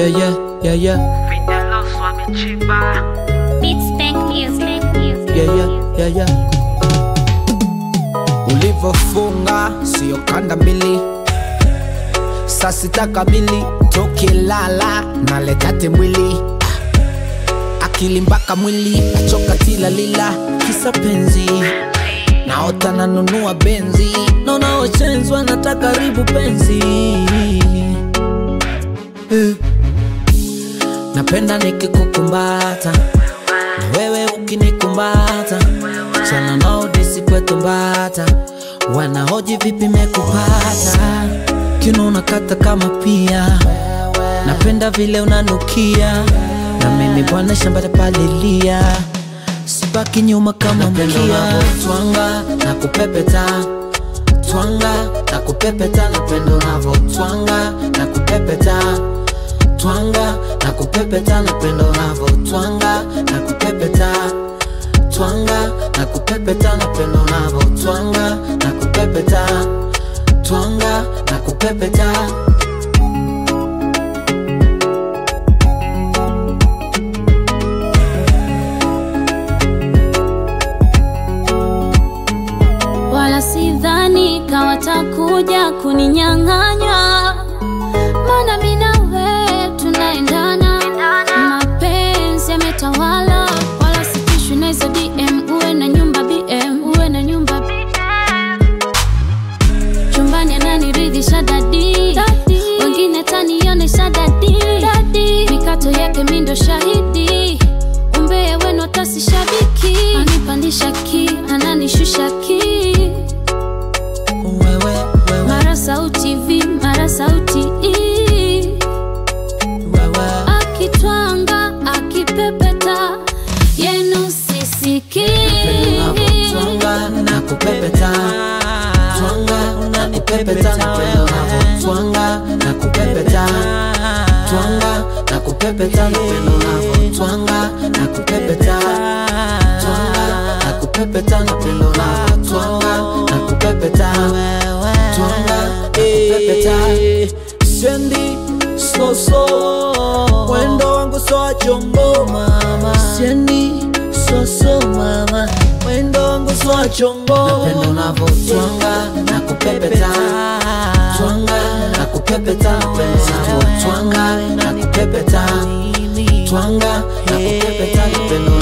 yeah, yeah, yeah, yeah, Fidelos wamechimba Beats Bank Music. yeah, yeah, yeah, yeah. Ulivofunga sio kanda mbili, saa sita kamili tokilala naletate mwili akili mpaka mwili achoka tilalila kisa penzi naota nanunua benzi naona wachenzwa na karibu penzi Eh. napenda nikikukumbata na wewe ukinikumbata chana nao disikwetu mbata wanahoji vipi mekupata kinona kata kama pia napenda vile unanukia na mimi bwana shamba palilia sibaki nyuma kama mkia twanga na kupepeta twanga na kupepeta napendo navo twanga na kupepeta twanga na kupepeta napendo navo twanga na kupepeta twanga na kupepeta napendo navo twanga na kupepeta twanga na kupepeta Wala sidhani kawatakuja kuninyang'anya, maana mi na wewe tunaendana, mapenzi yametawala, wala sitishwi na hizo DM. Uwe na nyumba BM, uwe na nyumba BM. chumbani ananiridhisha dadi, wengine tanionesha dadi, mikato yake mindo shahidi umbea wenu atasi shabiki anipandisha ki ananishusha ki wewe wewe mara sauti v mara sauti i wewe akitwanga akipepeta yenu sisiki twanga na kupepeta twanga na kupepeta napendo navo twanga na kupepeta twanga na kupepeta napendo navo twanga na kupepeta twanga na kupepeta napendo navo twanga na kupepeta twanga na kupepeta sendi soso wendo wangu soa chongo mama sendi soso mama wendo wangu soa chongo napendo navo twanga na kupepeta twanga na kupepeta napendo navo twanga na kupepeta twanga na kupepeta napendo